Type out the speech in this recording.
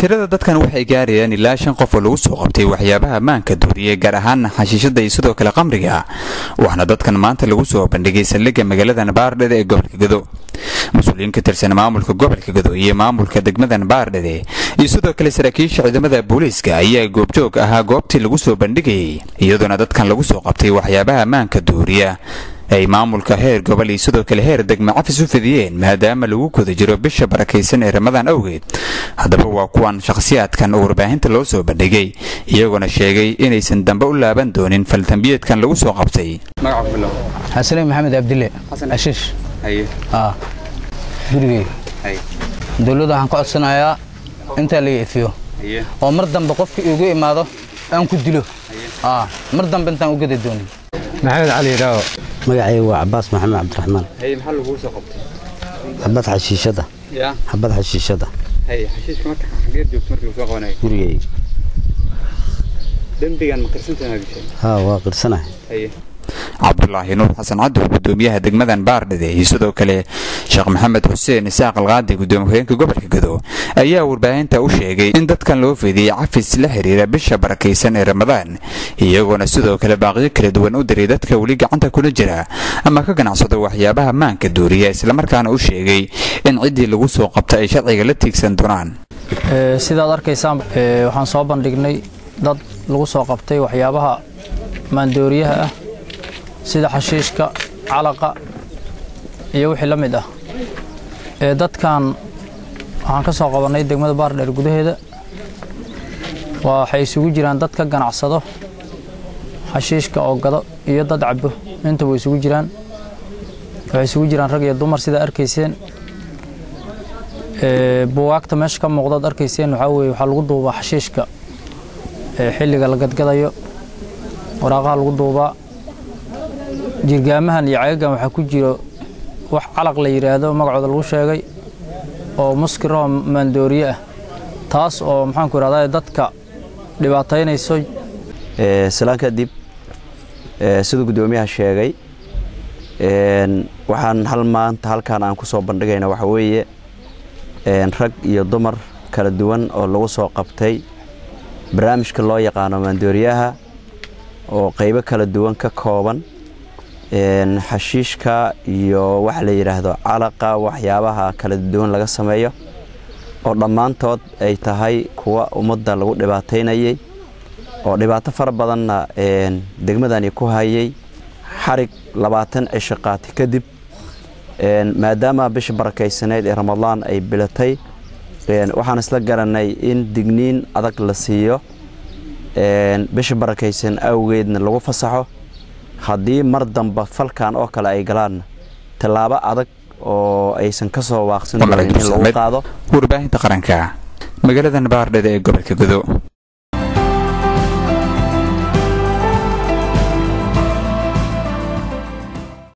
tirada dadkan waxay gaarayaan ilaa shan qof oo lagu soo qabtay waxyaabaha ammaanka duuriyey gaar ahaan xashiishada iyo sidoo kale qamriga waxaana dadkan maanta lagu soo bandhigay saldhigga magaalada baardhede ee gobolka gado mas-uuliyiin ka tirsan maamulka gobolka gado iyo maamulka degmadan baardhede iyo sidoo kale saraakiisha ciidamada booliiska ayaa goobjoog ahaa goobtii lagu soo bandhigayay iyadoona dadkan lagu soo qabtay waxyaabaha ammaanka duuriya ay maamulka heer gobol iyo sidoo kale heer degma cafis u fidiyeen maadaama lagu guda jiro bisha barakaysan ee ramadaan awgeed haddaba waa kuwan shakhsiyaadkan oo warbaahinta loo soo bandhigay iyagoona sheegay inaysan dambe u laaban doonin faltambiyeedkan lagu soo qabtay xasane maxamed abdille ashiish gurigey dowladda waxaan ka codsanayaa intaa laga efiyo oo mar dambe qofkii igu imaado aan ku dilo mar dambe intaan u gada doonin maxamed cali dhaawo magacayga waa cabaas maxamed cabdiraxmaan maxaa laguu soo qabtay xabad xashiishada xabad xashiishada xashiishka marka xageed joogto markii lagu soo qabanayo gurigay dembigan ma qirsantahay gashay haa waa qirsanahay cabdulaahi nuur xasan cadow gudoomiyaha degmadan baardhede iyo sidoo kale sheekh maxamed xuseen isaaq alqaadi gudoomiye hogeenka gobolka gado ayaa warbaahinta u sheegay in dadkan loo fidiyey cafis la xiriira bisha barakaysan ee ramadaan iyagoona sidoo kale baaqyo kala duwan u diray dadka weli gacanta kula jira ama ka ganacsado waxyaabaha maanka duuriya islamarkaana u sheegay in ciddii lagu soo qabta ay sharciga la tiigsan doonaan sidaad arkaysaan waxaan soo bandhignay dad lagu soo qabtay waxyaabaha maandooriyaha ah sida xashiishka calaqa iyo wixii la mid ah ee dadkan waxaan ka soo qabannay degmada baardheer gudaheeda waxay isugu jiraan dad ka ganacsado xashiishka oo gado iyo dad cabo inta way isugu jiraan waxay isugu jiraan rag iyo dumar sidaa arkayseen buwaagta meesha ka muuqdaad arkayseen waxaa weye waxaa lagu duubaa xashiishka xilliga la gadgadayo waraaqaha lagu duubaa jirgaamahan iyo cagagan waxaa ku jiro wax calaq la yidhaahdo magacooda lagu sheegay oo muskiroo maandooriye ah taas oo maxaanku idhahdaa dadka dhibaataynayso salaan kadib siduu guddoomiyaha sheegay waxaan hal maanta halkaan aan ku soo bandhigayna waxa weeye rag iyo dumar kala duwan oo lagu soo qabtay barnaamijka loo yaqaano maandooriyaha oo qaybo kala duwan ka kooban xashiishka iyo waxa la yidhaahdo calaqa waxyaabaha kala duwan laga sameeyo oo dhammaantood ay tahay kuwa ummadda lagu dhibaataynayay oo dhibaato fara badanna degmadani ku hayay xarig labaatan cisho qaati kadib maadaama bisha barakaysaneyd ee ramadaan ay bilatay waxaan isla garanay in digniin adag la siiyo bisha barakaysan awgeedna lagu fasaxo haddii mar damba falkan oo kale ay galaan tallaabo adag oo aysan ka soo waaqsan doonin in lagu qaado warbaahinta qaranka magaaladan baardhede ee gobolka gado